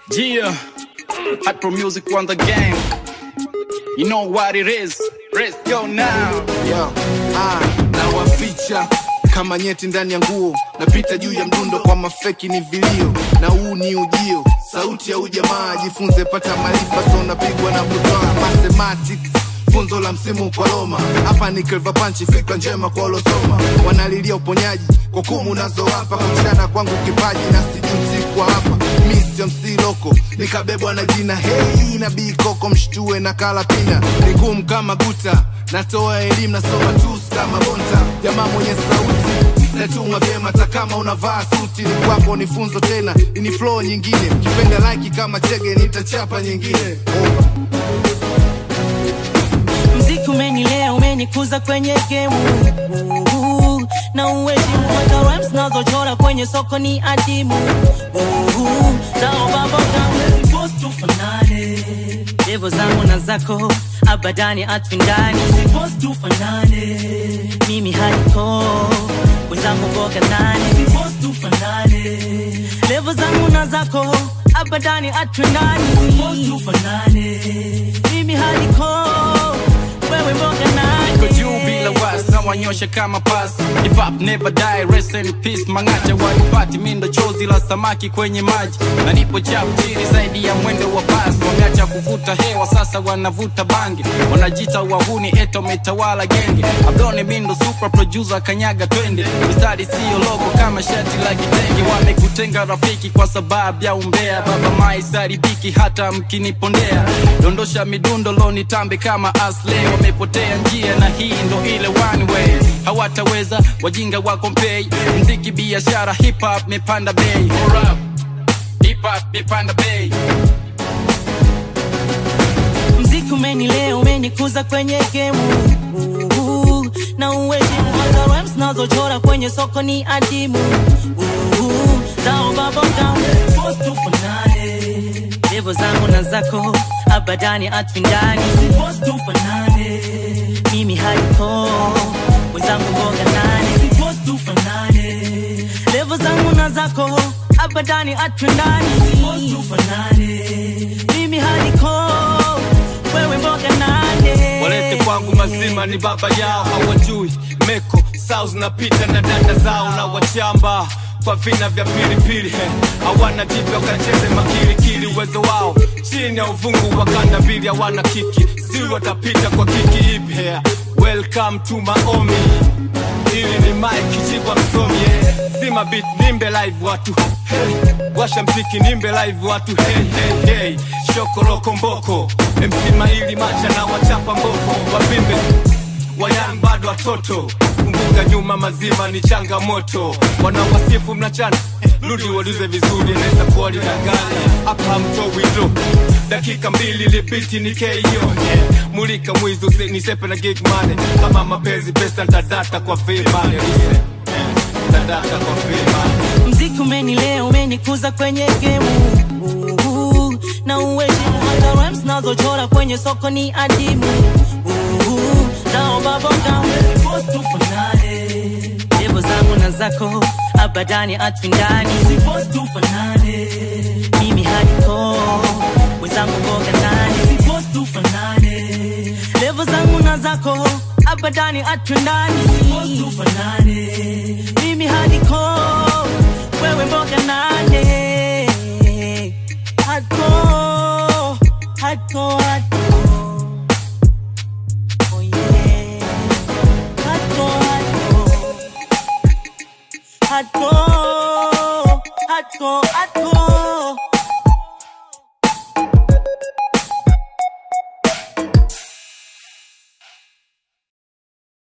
Yeah, hot pro music on the game. You know what it is. Let's go now. Yo, ah, na waficha kama nyeti ndani ya nguo napita juu ya mdundo kwa mafeki ni vilio na huu ni ujio sauti ya ujamaa jifunze pata maarifa so unapigwa na kutoa mathematics funzo la msimu kwa Roma hapa ni Clever Punch fikra njema kwa walosoma wanalilia uponyaji kwa kumu unazowapa kuchana kwangu kipaji na sijuti kwa hapa mi sio MC loko nikabebwa na jina hei na bikoko mshtue na kalapina ni ngumu kama guta natoa elimu nasoma tus kama bonta jamaa mwenye sauti natuma vyema hata kama unavaa suti ni kwako ni funzo tena ni flow nyingine kipenda like kama chege nitachapa nyingine oh. mziki umenilea umenikuza kwenye gemu Uhu, na uheshimu hata rhymes nazochora kwenye soko ni adimu Uhu, zao baboga tufanane levo zangu na zako abadani atwindani tufanane mimi haliko wenzangu mboga nani tufanane levo zangu na zako abadani atwindani tufanane mimi haliko wewe mboga nani Niko juu bila wasi na wanyosha kama pasi Hip hop never die, rest in peace Mangacha wanipati mindo chozi la samaki kwenye maji Na nipo chaptiri zaidi ya mwendo wa basi Wameacha kuvuta hewa sasa wanavuta bangi Wanajita wahuni eto metawala genge Abdoni mindo super producer kanyaga twende Mistari siyo logo kama shati la kitenge Wamekutenga rafiki kwa sababu ya umbea Baba maisari biki hata mkinipondea Dondosha midundo loni tambe kama asle Wamepotea njia na hii ndo ile one way Hawataweza wajinga wako mpei Mziki biashara hip hop mepanda bei Hold up. Hip hop mepanda bei mziki umenilea umenikuza kwenye gemu Uhu, na uheshimu hata rhymes nazochora kwenye soko ni adimu Uhu, zao baboga tufanane levo zangu na zako abadani atwindani tufanane mimi haiko wenzangu mboga nani tufanane levo zangu na zako abadani atwindani tufanane mimi haliko wewe mboga nane walete kwangu mazima ni baba yao hawajui meko sao zinapita na dada zao na wachamba kwa vina vya pilipili he. hawana jipya wakacheze makilikili uwezo wao chini ya uvungu wa kanda mbili hawana kiki sijui watapita kwa kiki ipi he. welcome to maomi ili ni mike jibwa msomi yeah. zima bit nimbe live watu hey. washa mziki nimbe live watu hey, hey, hey. shokoloko mboko mc maili macha na wachapa mboko wavimbe wayan bado watoto kumbuka nyuma mazima ni changamoto wanawasifu mnachana rudi walize vizuri naweza kuwa linagani hapa mtowito dakika mbili lipiti ni keio yeah. mulika mwizi usi- nisepe na gig money kama mapenzi pesa ntadata kwa vimane Listen, yeah. ntadata kwa vimane mziki umenilea umenikuza kwenye gemu Uhu, na uheshimu hata rhymes nazochora kwenye soko ni adimu Uhu, zao baboga tufanane levo zangu na zako abadani atwindani tufanane mimi haliko wenzangu mboga nani tufanane levo zangu na zako abadani atwindani tufanane mimi haliko wewe mboga nane hako hako hako oh yeah hako hako hako hako hako